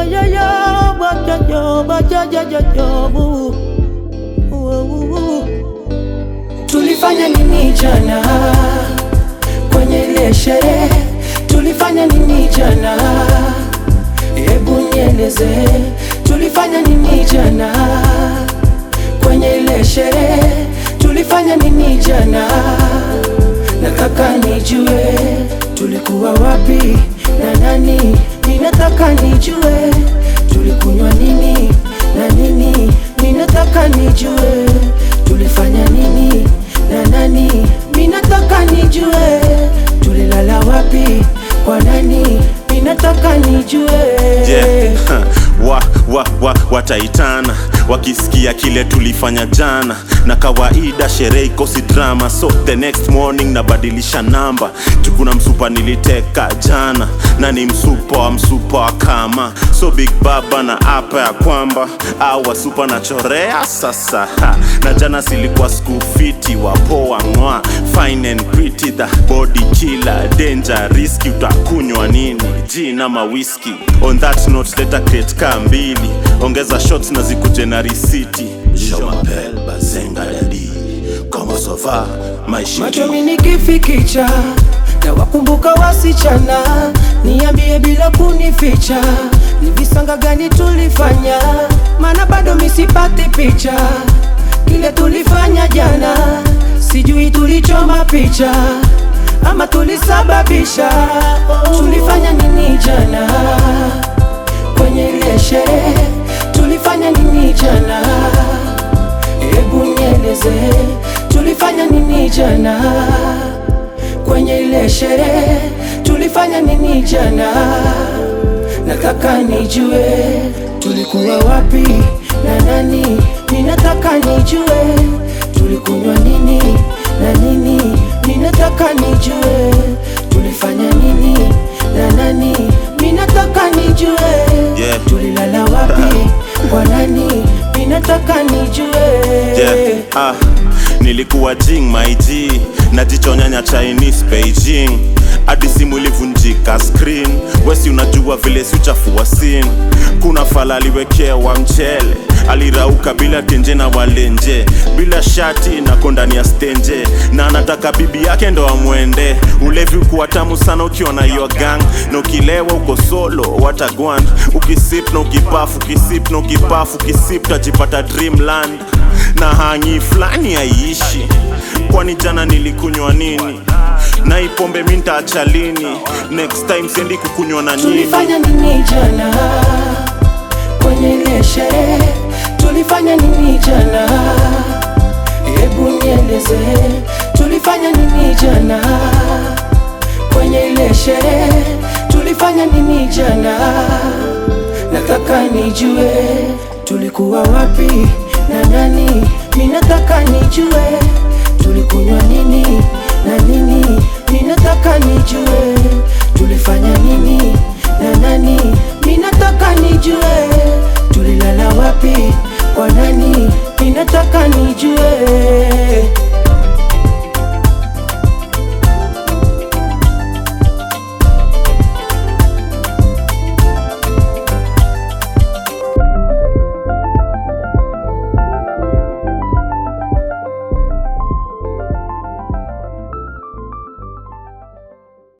yo yo, but yo yo, but yo yo yo yo, woo. Woo, woo, woo. Tulifanya nini jana kwenye ile sherehe? Tulifanya nini jana? Hebu nieleze, tulifanya nini jana kwenye ile sherehe? Tulifanya nini jana? Nataka nijue tulikuwa wapi na nani. Ninataka nijue tulikunywa nini na nini. Ninataka nijue tulifanya nini na nani. Ninataka nijue tulilala wapi kwa nani. Ninataka nijue yeah. wa, wa, wa, wataitana wakisikia kile tulifanya jana na kawaida sherehe ikosi drama so the next morning nabadilisha namba jukuna msupa niliteka jana na ni msupa wa msupa wa kama so big baba na apa ya kwamba awa supa na chorea sasa ha. na jana silikuwa skufiti wapoa ng'wa fine and pretty the body killer danger riski utakunywa nini jina mawiski on that note leta crate kaa mbili ongeza shots na zikuje na risiti Je m'appelle Bazenga Dadi Comment ça va maisha machomi nikifikicha na wakumbuka wasichana, niambie bila kunificha, ni visanga gani tulifanya? Maana bado misipati picha kile tulifanya jana, sijui tulichoma picha ama tulisababisha. Tulifanya nini jana kwenye ile sherehe? Tulifanya nini jana? Hebu nieleze tulifanya nini jana kwenye ile sherehe? Tulifanya nini jana? Nataka nijue tulikuwa wapi na nani. Ninataka nijue tulikunywa nini na nini. Ninataka nijue tulifanya nini na nani. Ninataka nijue Yeah. tulilala wapi kwa nani. Ninataka nijue yeah. ah, nilikuwa jing my G najichonyanya Chinese Beijing hadi simu ilivunjika screen wesi unajua vile si uchafua sin kuna fala aliwekewa mchele alirauka bila tenje na walenje bila shati na kondani ya stenje na anataka bibi yake ndo amwende ulevi kuwa tamu sana ukiwa na your gang na ukilewa uko solo watagwan ukisip na ukipafu ukisip na ukipafu ukisip tajipata dreamland na hangi fulani haiishi kwani jana nilikunywa nini na ipombe mi ntaacha lini next time sendi kukunywa na nyinyi Tulifanya nini jana kwenye ile sherehe? Tulifanya nini jana? Hebu nieleze, tulifanya nini jana kwenye ile sherehe? Tulifanya nini jana? Nataka nijue tulikuwa wapi na nani. Ninataka nijue tulikunywa nini na nini. Ninataka nijue